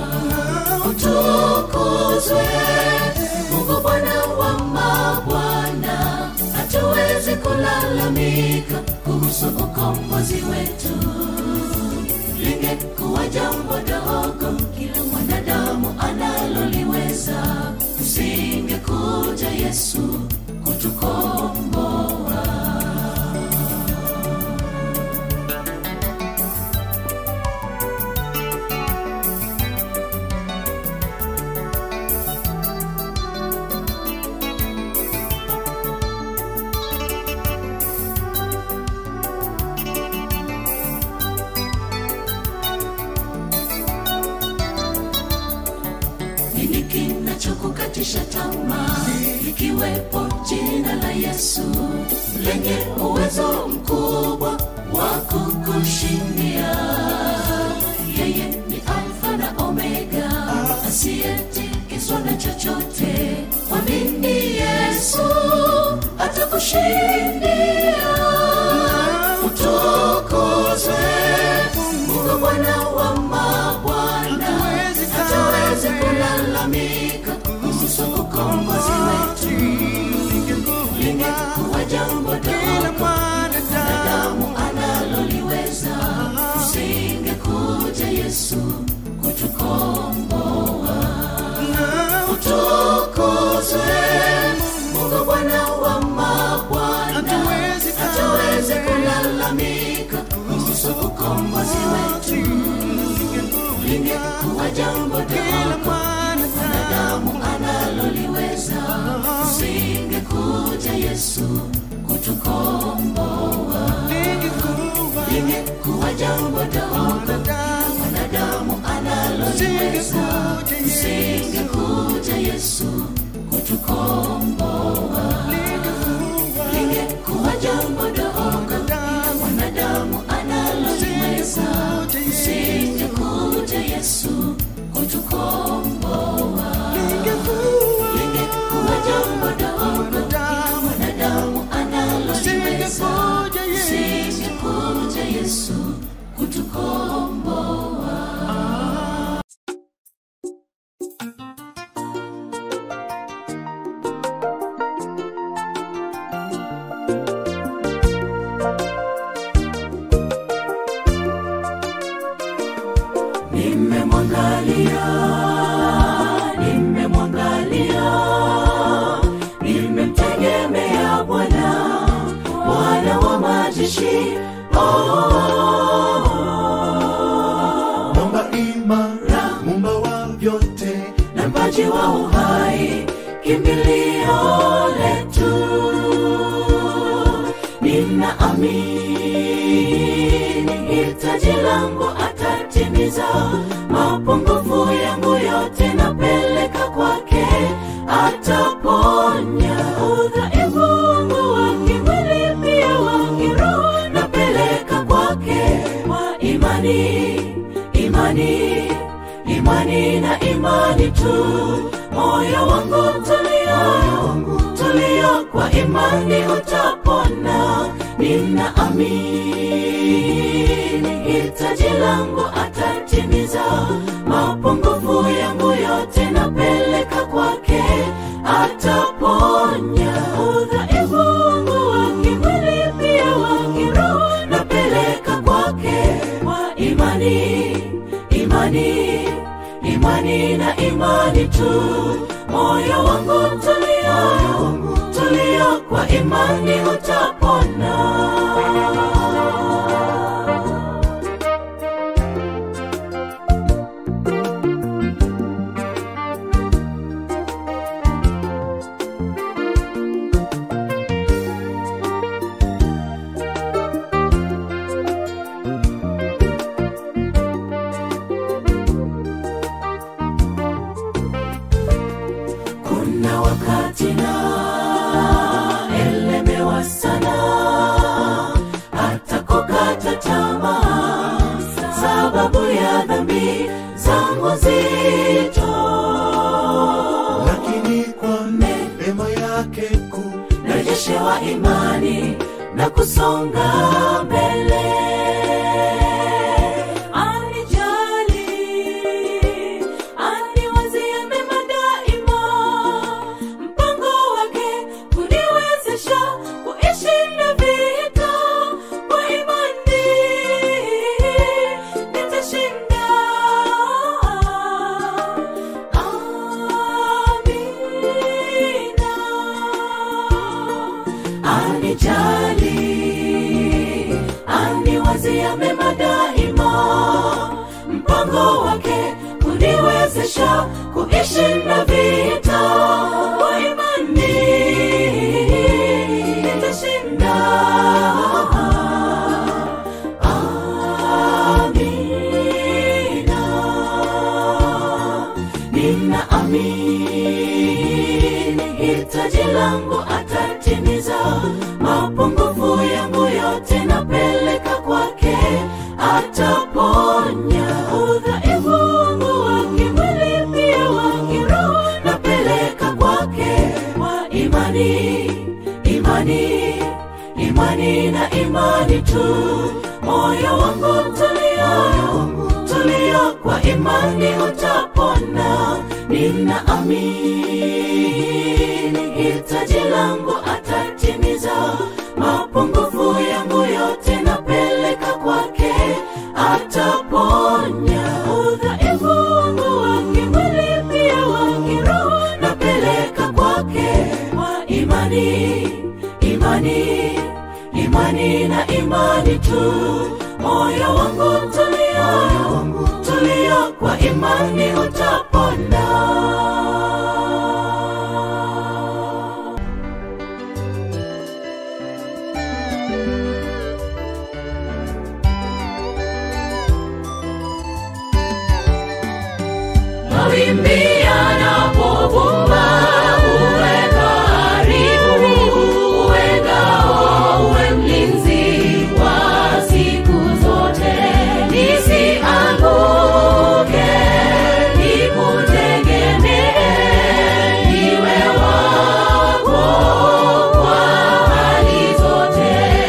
utukuzwe mungu bwana wa mabwana hatuwezi kulalamika kuhusu ukombozi wetu lingekuwa jambo dogo kila mwanadamu analoliweza usingekuja yesu kutukomboa kukatisha tamaa likiwepo jina la yesu lenye uwezo mkubwa wa kukushindia yeye ni alfa na omega asiyetikiswa na chochote mwamini yesu atakushindia utukuzwe mungu bwana wa mabwana hatawezi kulalamika kuhusu ukombozi wetu lingekuwa jambo dogo mwanadamu analoliweza usingekuja yesu kutukomboa utukuzwe mungu bwana wa mabwana hatawezi kulalamika kuhusu ukombozi wetu lingekuwa jambo dogo mwanadamu analoliweza usingekuja yesu kutukomboa lingekuwa jambo dogo mwanadamu analoliweza usingekuja yesu kutukomboa lingekuwa jambo dogo mwanadamu analoliweza usingekuja yesu kutukomboa lingekuwa jambo dogo mwanadamu analoliweza usingekuja yesu kutukomboa nimemwangalia nimemwangalia nimemtegemea bwana bwana wa majeshi mwamba imara mumba wa vyote na mpaji wa uhai kimbilio letu nina amini hitaji langu atatimiza mapungufu yangu yote napeleka kwake ataponya udhaifu wangu wa kimwili pia wa kiroho napeleka kwake kwa imani imani imani na imani tu moyo wangu tulia tulia kwa imani utapona nina amini hitaji langu atatimiza mapungufu yangu yote napeleka kwake ataponya udhaifu wangu wa kimwili pia wa kiroho napeleka kwake kwa imani imani imani na imani tu moyo wangu tulia tulia kwa imani utapona kuna wakati na elemewa sana hata kukata tamaa sababu ya dhambi zangu zito lakini kwa neema yake kuu narejeshewa imani na kusonga mbele anijali aniwazia mema daima mpango wake kuniwezesha kuishinda vita kwa imani nitashinda amina anijali aniwazia mema daima mpango wake kuniwezesha kuishinda vita kwa imani nitashinda amina nina amini imani imani na imani tu moyo wangu tulia tulia kwa imani utapona ninaamini hitaji langu atatimiza mapungufu yangu yote napeleka kwake ataponya udhaifu wangu wa kimwili pia wa kiroho napeleka kwake kwa imani imani imani na imani tu moyo wangu tulia tulia kwa imani utapona mawimbi yanapovuma uwe karibu uwe ngao uwe mlinzi wa siku zote nisianguke nikutegemee niwe wako kwa hali zote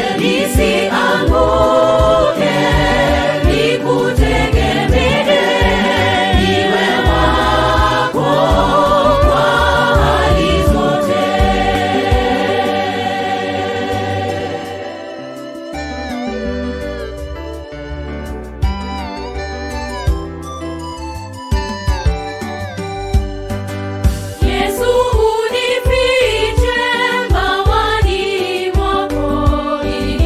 nisianguke nikutegemee niwe wako kwa hali zote Yesu unifiche mbawani mwako ili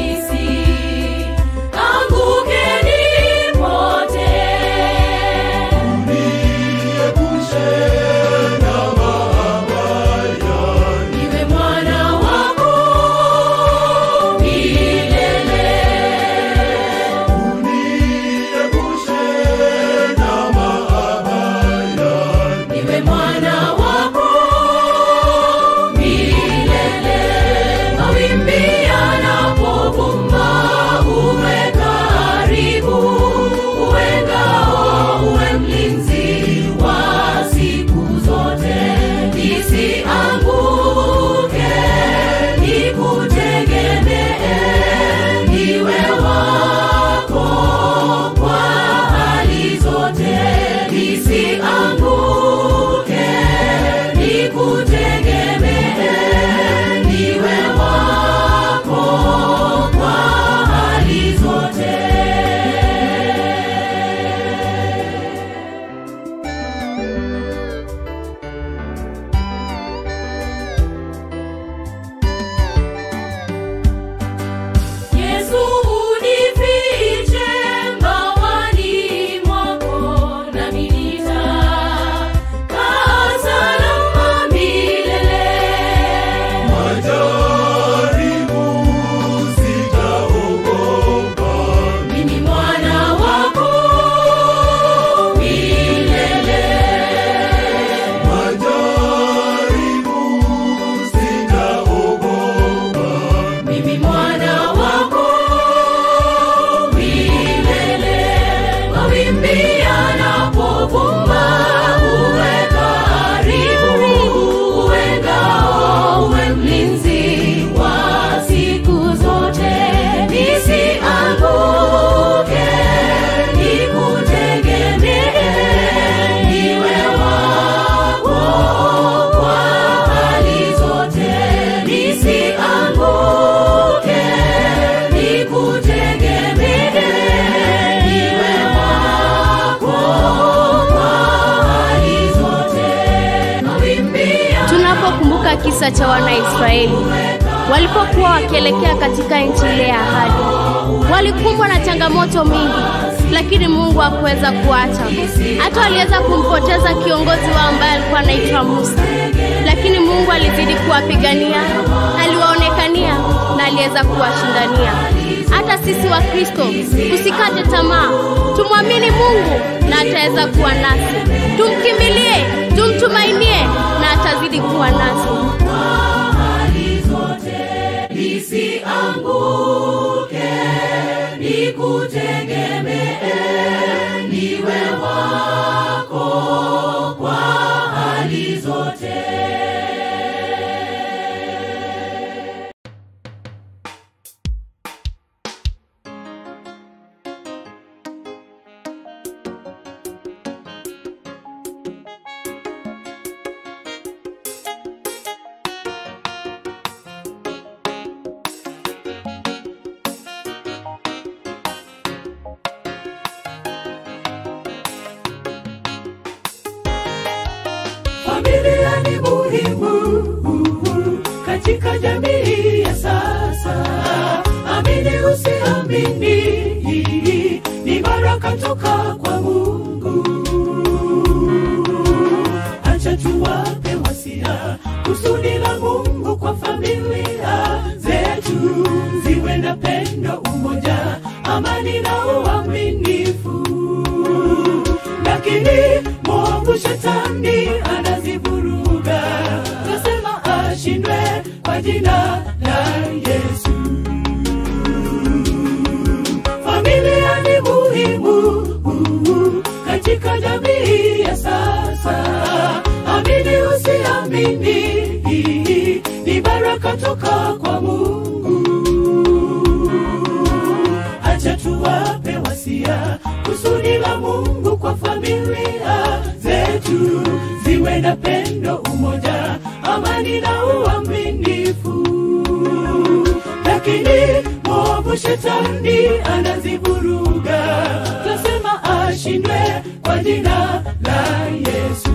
nisianguke nipotee. Niwe mwana wako milele. Niwe mwana wako milele. Mawimbi yanapovuma uwe karibu, uwe ngao, uwe mlinzi wa siku zote. Nisianguke, nikutegemee, niwe wako kwa hali zote. Nisianguke, nikutegemee, niwe wako kwa hali zote. Yesu unifiche mbawani mwako nami nitakaa salama milele. Mimi mwana wako milele. Mimi mwana wako milele. Mawimbi yanapovuma uwe karibu, uwe ngao, uwe mlinzi wa siku zote. Nisianguke, nikutegemee, niwe wako kwa hali zote. Nisianguke, nikutegemee, niwe wako kwa hali zote. Mawimbi tunapokumbuka kisa cha wanaisraeli walipokuwa wakielekea katika nchi ile ya ahadi walikumbwa na changamoto mingi lakini mungu hakuweza kuacha hata waliweza kumpoteza kiongozi wao ambaye alikuwa anaitwa musa lakini mungu alizidi kuwapigania aliwaonekania na aliweza kuwashindania hata sisi wa kristo tusikate tamaa tumwamini mungu na ataweza kuwa nasi tumkimbilie tumtumainie na atazidi kuwa nasi hali zote nisianguke nikutegemee niwe wako kwa hali zote katika jamii ya sasa amini usiamini ni baraka toka kwa mungu acha tuwape wasia kusudi la mungu kwa familia zetu ziwe na pendo umoja amani na uaminifu lakini mwovu shetani anazivuruga nasema ashindwe kwa jina la yesu familia ni muhimu katika jamii ya sasa amini usiamini ni baraka toka kwa mungu acha tuwape wasia kusudi la mungu kwa familia zetu ziwe na pendo umoja amani na uaminifu lakini mwovu shetani anazivuruga tasema ashindwe kwa jina la yesu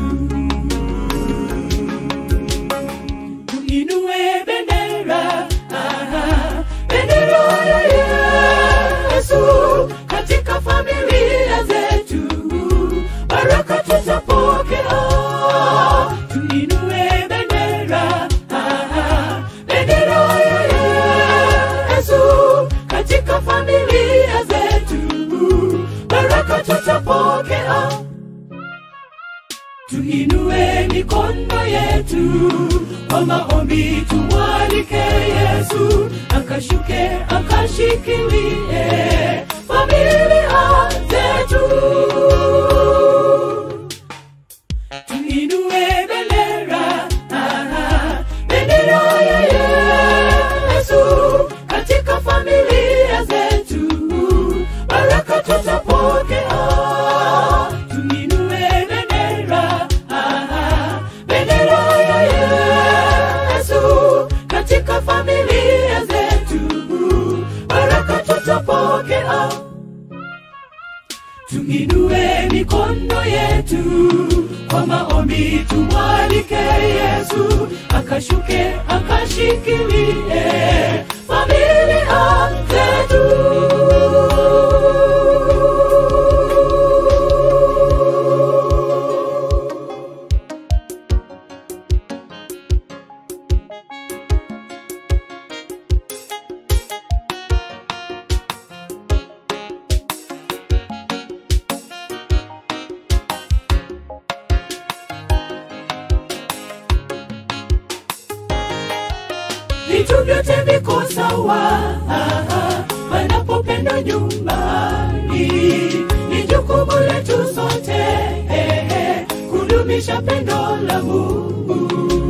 tuinue bendera aha, bendera ya yesu katika familia zetu baraka tutapokea tuinue bendera aha, bendera ya yesu katika familia zetu baraka tutapokea tuinue mikono yetu kwa maombi tumwalike yesu akashuke akashikilie familia zetu tuinue bendera aha, bendera ya yesu katika familia zetu baraka tutapokea tuinue bendera aha, bendera ya yesu katika familia zetu baraka tutapokea tuinue mikono yetu kwa maombi tumwalike yesu akashuke akashikilie familia zetu vitu vyote viko sawa panapopendwa nyumbani ni jukumu letu sote eh, eh, kudumisha pendo la mungu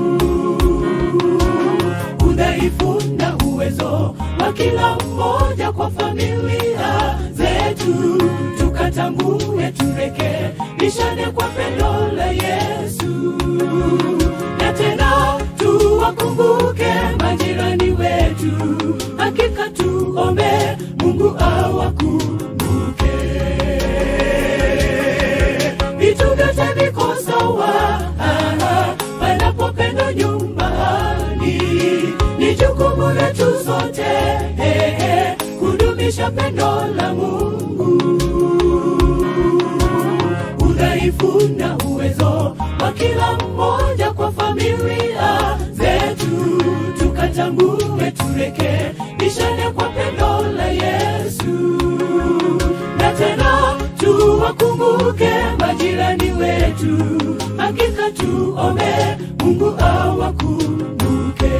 udhaifu na uwezo wa kila mmoja kwa familia zetu tukatambue turekebishane kwa pendo la yesu na tena tuwakumbuke majirani wetu hakika tuombe mungu awakumbuke vitu vyote viko sawa aha, panapopendwa nyumbani ni jukumu letu sote eh, eh, kudumisha pendo la mungu udhaifu na uwezo wa kila mmoja kwa familia zetu tukatambue turekebishane kwa pendo la yesu na tena tuwakumbuke majirani wetu hakika tuombe mungu awakumbuke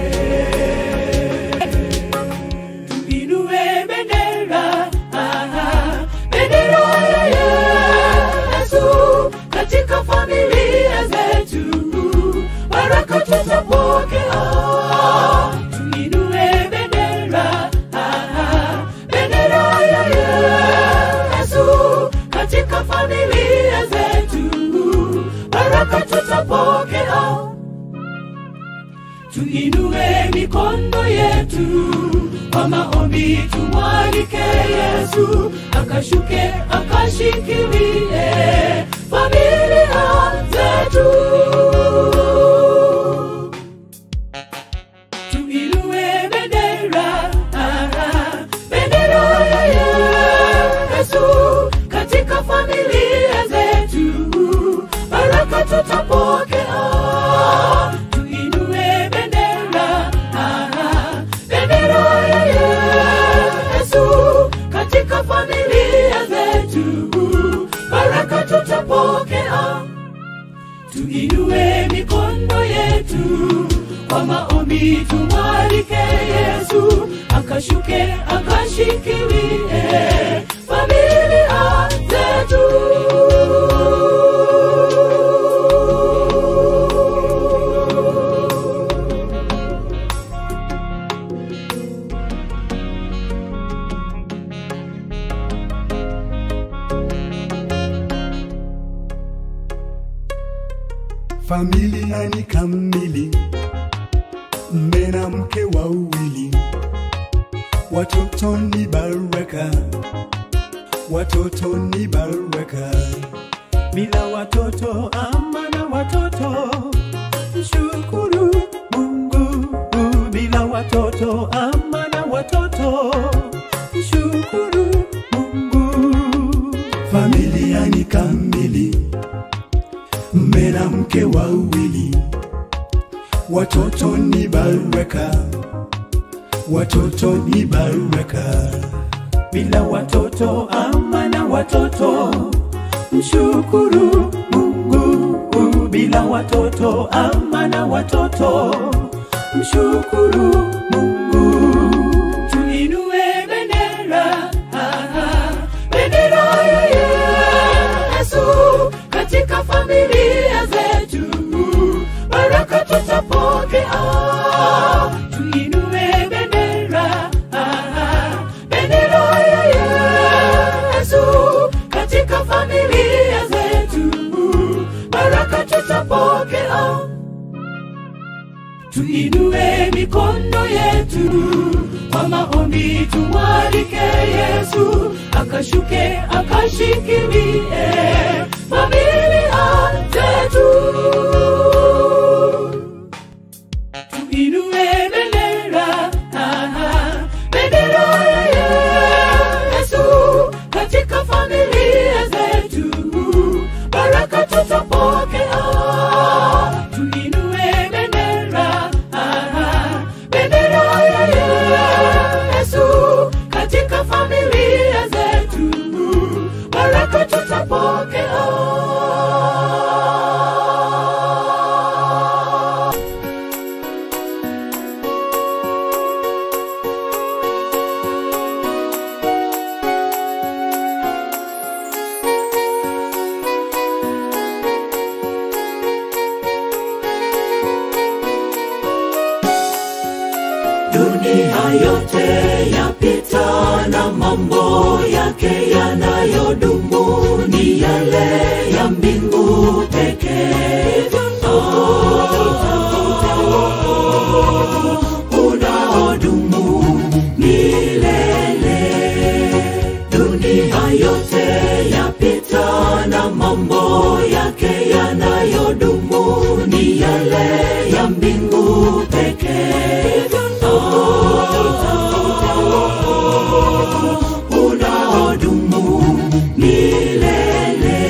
tuinue bendera aha, bendera ya yesu katika familia zetu baraka tutapokea tuinue bendera aha, bendera ya yesu katika familia zetu baraka tutapokea tuinue mikono yetu kwa maombi tumwalike yesu akashuke akashikilie familia zetu tutapokea tuinue mikono yetu kwa maombi tumwalike yesu akashuke akashikilie familia zetu familia ni kamili, mme na mke wawili, watoto ni baraka, watoto ni baraka. Bila watoto ama na watoto, mshukuru Mungu. Bila watoto ama na watoto, mshukuru Mungu. Familia ni kamili mme na mke wawili, watoto ni baraka, watoto ni baraka. Bila watoto ama na watoto, mshukuru Mungu. Bila watoto ama na watoto, mshukuru Mungu. tuinue bendera ah, ah, bendera ya yesu katika familia zetu baraka tutapokea tuinue bendera ah, ah, bendera ya yesu katika familia zetu baraka tutapokea tuinue mikono yetu kwa maombi tumwalike yesu akashuke akashikilie familia zetu tuinue bendera ah, ah, bendera ya yesu katika familia zetu baraka tutapokea tuinue bendera ah, ah, bendera ya yesu katika familia zetu baraka tutapokea dunia yote yapita na mambo yake yanayodumu ni yale ya mbingu pekee unaodumu milele dunia yote yapita na mambo yake yanayodumu ni yale ya mbingu pekee unaodumu milele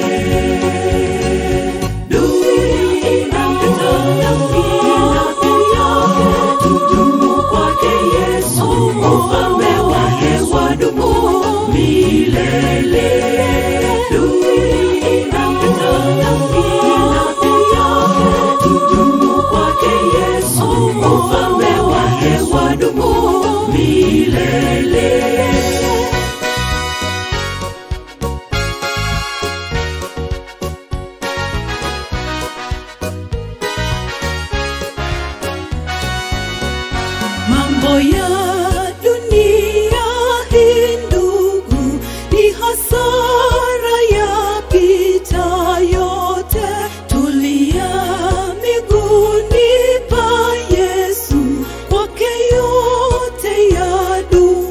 dunia inapita inapita tudumu kwake yesu ufalme wake wadumu milele dunia inapita inapita tudumu kwake yesu ufalme wake wadumu milele mambo ya dunia hii ndugu ni hasara ya pita yote tulia miguuni pa yesu kwake yote ya dumu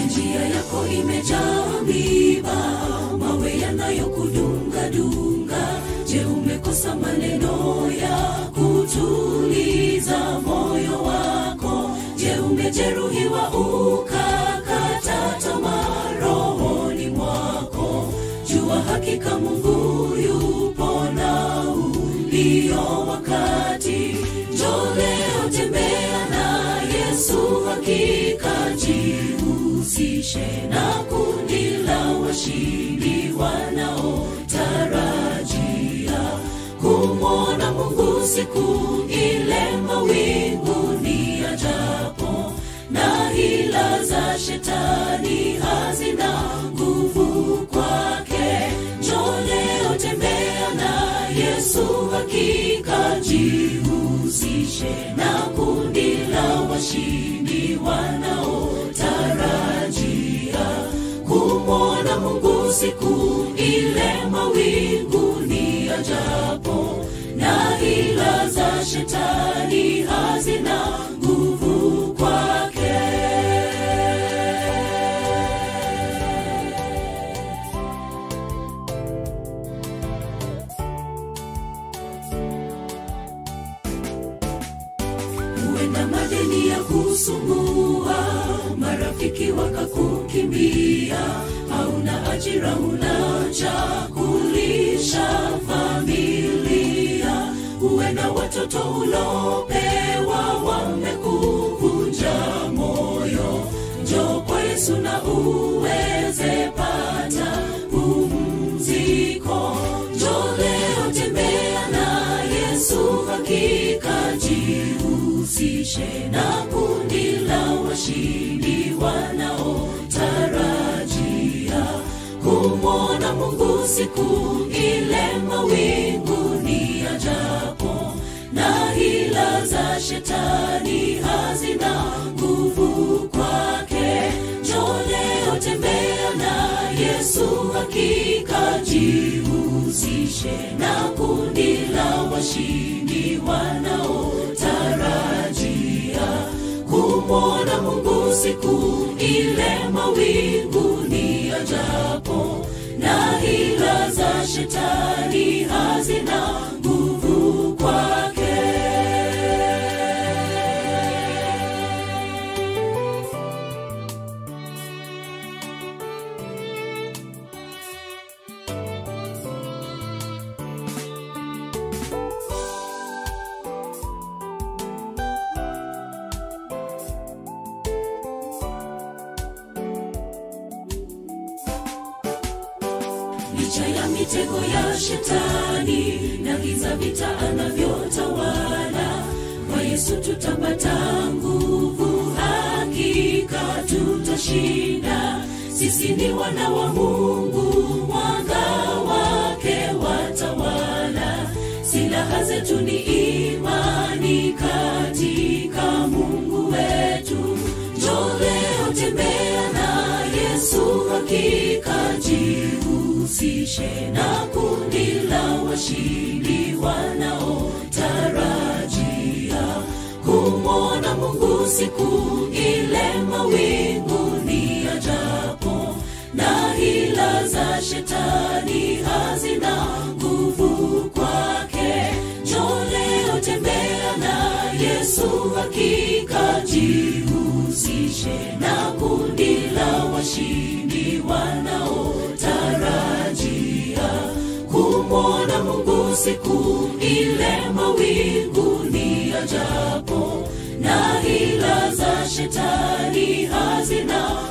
njia yako imejaa miba mawe yanayokudungadunga je umekosa maneno ya kutuliza moyo wako je umejeruhiwa ukakata tamaa rohoni mwako jua hakika mungu yupo na ulio wakati njo leo tembea na yesu hakika jihusishe na kundi la washindi wanaotarajia kumwona mungu siku ile mawinguni ajapo na hila za shetani hazina nguvu kwake njo leo tembea na yesu hakika jihusishe na kundi la washindi wanaotarajia kumwona mungu siku ile mawinguni ajapo na hila za shetani hazina nguvu kwake huenda madeni ya kusumbua marafiki wakakukimbia hauna ajira huna cha kulisha familia huenda watoto ulopewa wamekuvunja moyo njo kwa yesu na uweze pata pumziko njo leo tembea na yesu hakika jihusishe na kundi la washindi wanaotarajia kumwona mungu siku ile mawinguni ajapo na hila za shetani hazina nguvu kwake njo leo tembea na yesu hakika jihusishe na kundi la washindi wanaotarajia kumwona mungu siku ile mawinguni ajapo na hila za shetani hazina nguvu kwake licha ya mitego ya shetani na giza vita anavyotawala kwa yesu tutapata nguvu hakika tutashinda sisi ni wana wa mungu mwanga wake watawala silaha zetu ni imani katika mungu wetu njo leo tembea na yesu hakika jihusishe na kundi la washindi wanaotarajia kumwona mungu siku ile mawinguni ajapo na hila za shetani hazina nguvu kwake njo leo tembea na yesu hakika jihusishe na kundi la washindi wanaotarajia kumwona mungu siku ile mawinguni ajapo na hila za shetani hazina